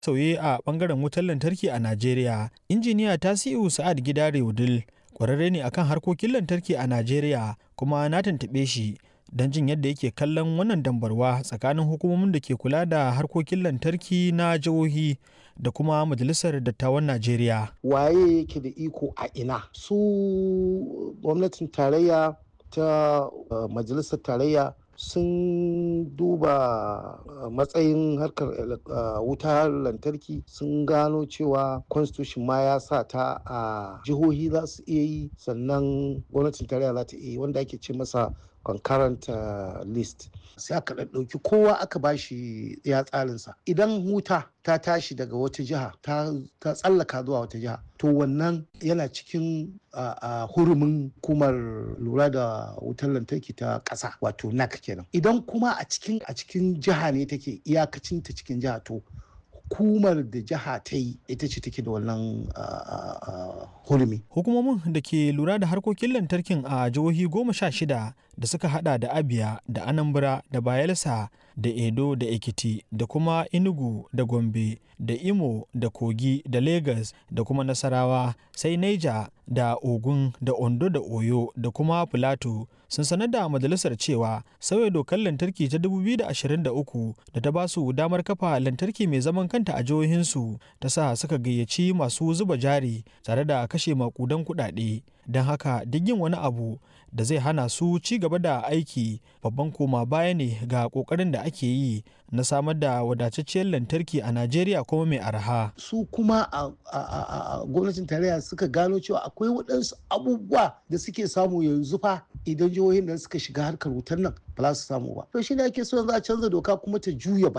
sauye a bangaren wutar lantarki a Najeriya. Injiniya Tasi'u Sa'ad Gidare Wudil kwararre ne akan harkokin lantarki a Najeriya kuma na tuntuɓe shi don jin yadda yake kallon wannan dambarwa tsakanin hukumomin da ke kula da harkokin lantarki na jihohi da kuma majalisar dattawan Najeriya. Waye yake da iko a ina? Su gwamnatin tarayya ta uh, majalisar tarayya sun duba matsayin harkar wutar lantarki sun gano cewa constitution ma ya sa ta a jihohi za su iya yi sannan gwamnatin tarayya za ta iya yi wanda ake ce masa concurrent list sai aka ɗauki kowa aka bashi ya tsarinsa idan wuta ta tashi daga wata jiha ta tsallaka zuwa wata jiha to wannan yana cikin hurumin hukumar lura da wutar lantarki ta ƙasa wato nac kenan idan kuma a cikin a cikin jiha ne take iyakacin ta cikin jiha to hukumar da jiha ta yi ita ce take da wannan hurumi. Hukumomin da ke lura da harkokin lantarkin a jihohi goma sha shida da suka hada da Abia da Anambra da Bayelsa da Edo da Ekiti da kuma Enugu da Gombe da Imo da Kogi da Lagos da kuma Nasarawa sai Niger da Ogun da Ondo da Oyo da kuma Plateau sun sanar da majalisar cewa sauya dokar lantarki ta 2023 da ta ba su damar kafa lantarki mai zaman kanta a jihohinsu ta sa suka gayyaci masu zuba jari tare da kashe makudan kuɗaɗe don haka duk yin wani abu da zai hana su ci gaba da aiki babban koma baya ne ga kokarin da ake yi na samar da wadatacciyar lantarki a najeriya kuma mai arha su kuma a gwamnatin tarayya suka gano cewa akwai waɗansu abubuwa da suke samu yanzu fa idan jihohin da suka shiga harkar wutar nan ba za su samu ba to shi ne ake so yanzu a canza doka kuma ta juya ba